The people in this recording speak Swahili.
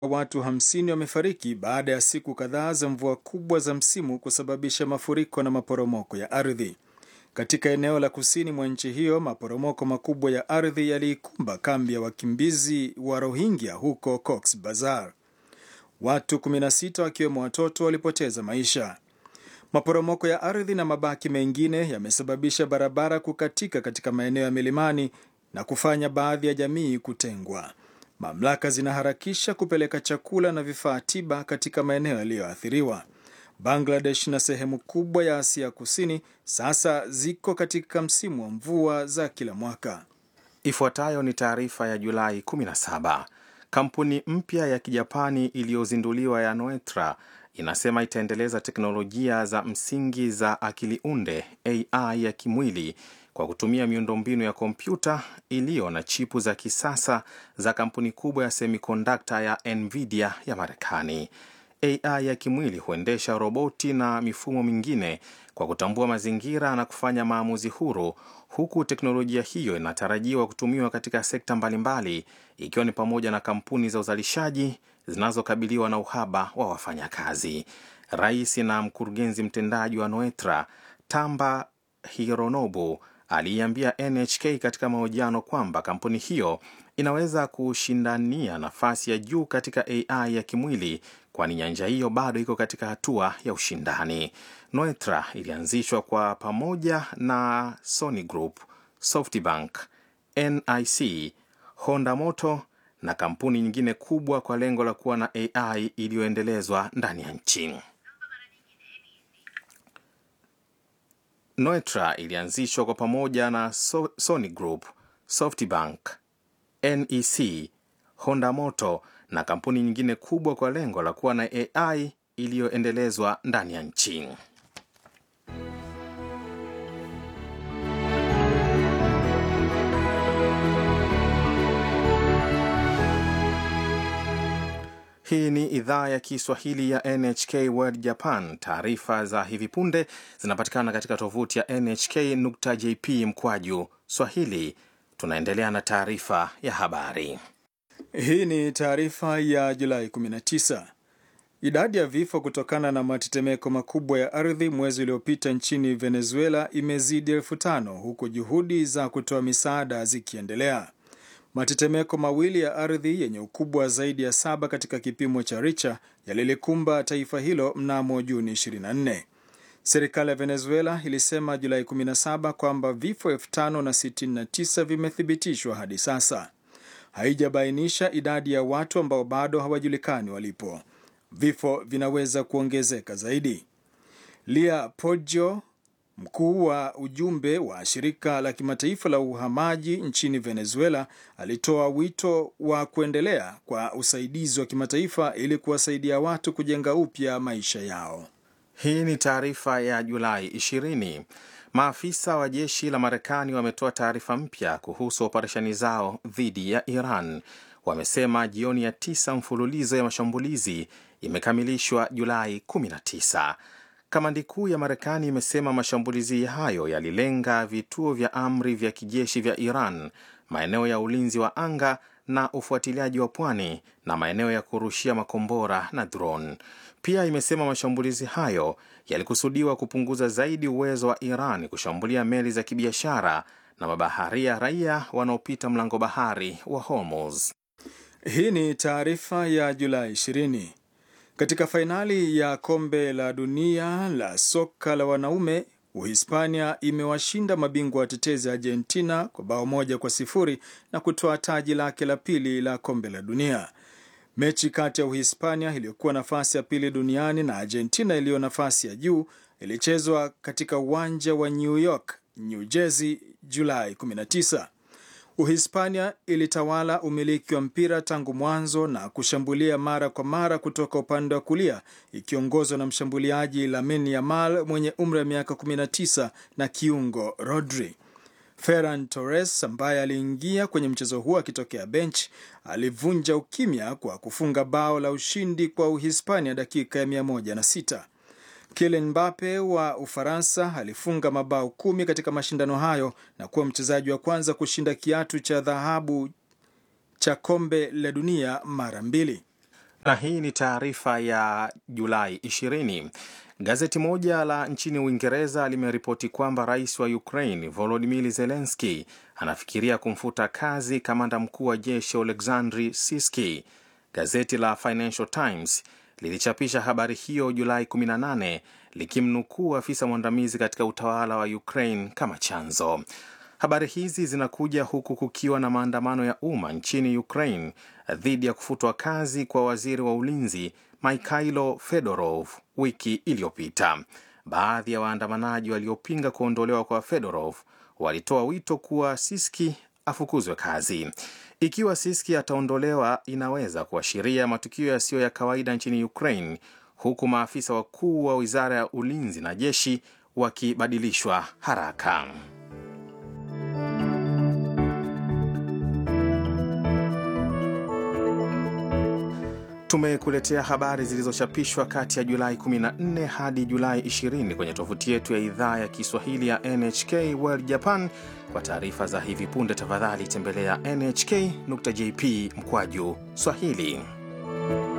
watu 50 wamefariki baada ya siku kadhaa za mvua kubwa za msimu kusababisha mafuriko na maporomoko ya ardhi. Katika eneo la kusini mwa nchi hiyo, maporomoko makubwa ya ardhi yaliikumba kambi ya wakimbizi wa Rohingya huko Cox Bazar. Watu 16 wakiwemo watoto walipoteza maisha. Maporomoko ya ardhi na mabaki mengine yamesababisha barabara kukatika katika maeneo ya milimani na kufanya baadhi ya jamii kutengwa. Mamlaka zinaharakisha kupeleka chakula na vifaa tiba katika maeneo yaliyoathiriwa. Bangladesh na sehemu kubwa ya Asia Kusini sasa ziko katika msimu wa mvua za kila mwaka. Ifuatayo ni taarifa ya Julai 17. Kampuni mpya ya Kijapani iliyozinduliwa ya Noetra inasema itaendeleza teknolojia za msingi za akili unde AI ya kimwili kwa kutumia miundombinu ya kompyuta iliyo na chipu za kisasa za kampuni kubwa ya semikondakta ya Nvidia ya Marekani. AI ya kimwili huendesha roboti na mifumo mingine kwa kutambua mazingira na kufanya maamuzi huru, huku teknolojia hiyo inatarajiwa kutumiwa katika sekta mbalimbali, ikiwa ni pamoja na kampuni za uzalishaji zinazokabiliwa na uhaba wa wafanyakazi. Rais na mkurugenzi mtendaji wa Noetra Tamba Hironobu aliiambia NHK katika mahojiano kwamba kampuni hiyo inaweza kushindania nafasi ya juu katika AI ya kimwili kwani nyanja hiyo bado iko katika hatua ya ushindani. Noetra ilianzishwa kwa pamoja na Sony Group, SoftBank, NIC, Honda Motor na kampuni nyingine kubwa kwa lengo la kuwa na AI iliyoendelezwa ndani ya nchi. Noetra ilianzishwa kwa pamoja na so Sony Group, SoftBank, NEC, Honda Motor na kampuni nyingine kubwa kwa lengo la kuwa na AI iliyoendelezwa ndani ya nchi. Hii ni idhaa ya Kiswahili ya NHK World Japan. Taarifa za hivi punde zinapatikana katika tovuti ya nhk.jp mkwaju swahili. Tunaendelea na taarifa ya habari. Hii ni taarifa ya Julai 19. Idadi ya vifo kutokana na matetemeko makubwa ya ardhi mwezi uliopita nchini Venezuela imezidi elfu tano huku juhudi za kutoa misaada zikiendelea. Matetemeko mawili ya ardhi yenye ukubwa zaidi ya saba katika kipimo cha Richter yalilikumba taifa hilo mnamo Juni 24. Serikali ya Venezuela ilisema Julai 17 kwamba vifo 5069 vimethibitishwa hadi sasa. Haijabainisha idadi ya watu ambao bado hawajulikani walipo. Vifo vinaweza kuongezeka zaidi. Lia Poggio, mkuu wa ujumbe wa shirika la kimataifa la uhamaji nchini Venezuela, alitoa wito wa kuendelea kwa usaidizi wa kimataifa ili kuwasaidia watu kujenga upya maisha yao. Hii ni taarifa ya Julai 20. Maafisa wa jeshi la Marekani wametoa taarifa mpya kuhusu operesheni zao dhidi ya Iran. Wamesema jioni ya tisa mfululizo ya mashambulizi imekamilishwa Julai 19. Kamandi kuu ya Marekani imesema mashambulizi hayo yalilenga vituo vya amri vya kijeshi vya Iran, maeneo ya ulinzi wa anga na ufuatiliaji wa pwani na maeneo ya kurushia makombora na drone. Pia imesema mashambulizi hayo yalikusudiwa kupunguza zaidi uwezo wa Iran kushambulia meli za kibiashara na mabaharia raia wanaopita mlango bahari wa Hormuz. Hii ni taarifa ya Julai 20. Katika fainali ya kombe la dunia la soka la wanaume, Uhispania imewashinda mabingwa watetezi Argentina kwa bao moja kwa sifuri na kutoa taji lake la pili la kombe la dunia. Mechi kati ya Uhispania iliyokuwa nafasi ya pili duniani na Argentina iliyo nafasi ya juu ilichezwa katika uwanja wa New York, New Jersey, Julai 19. Uhispania ilitawala umiliki wa mpira tangu mwanzo na kushambulia mara kwa mara kutoka upande wa kulia ikiongozwa na mshambuliaji Lamine Yamal mwenye umri wa miaka 19 na kiungo Rodri. Ferran Torres ambaye aliingia kwenye mchezo huo akitokea bench alivunja ukimya kwa kufunga bao la ushindi kwa Uhispania dakika ya 106. Kylian Mbappe wa Ufaransa alifunga mabao kumi katika mashindano hayo na kuwa mchezaji wa kwanza kushinda kiatu cha dhahabu cha kombe la dunia mara mbili. Na hii ni taarifa ya Julai 20. Gazeti moja la nchini Uingereza limeripoti kwamba rais wa Ukraine Volodymyr Zelensky anafikiria kumfuta kazi kamanda mkuu wa jeshi Oleksandr Siski. Gazeti la Financial Times lilichapisha habari hiyo Julai 18 likimnukuu afisa mwandamizi katika utawala wa Ukraine kama chanzo. Habari hizi zinakuja huku kukiwa na maandamano ya umma nchini Ukraine dhidi ya kufutwa kazi kwa waziri wa ulinzi Mikhailo Fedorov wiki iliyopita. Baadhi ya waandamanaji waliopinga kuondolewa kwa Fedorov walitoa wito kuwa Siski afukuzwe kazi. Ikiwa Siski ataondolewa, inaweza kuashiria matukio yasiyo ya kawaida nchini Ukraine, huku maafisa wakuu wa wizara ya ulinzi na jeshi wakibadilishwa haraka. Tumekuletea habari zilizochapishwa kati ya Julai 14 hadi Julai 20 kwenye tovuti yetu ya idhaa ya Kiswahili ya NHK World Japan. Kwa taarifa za hivi punde, tafadhali tembelea nhk.jp mkwaju Swahili.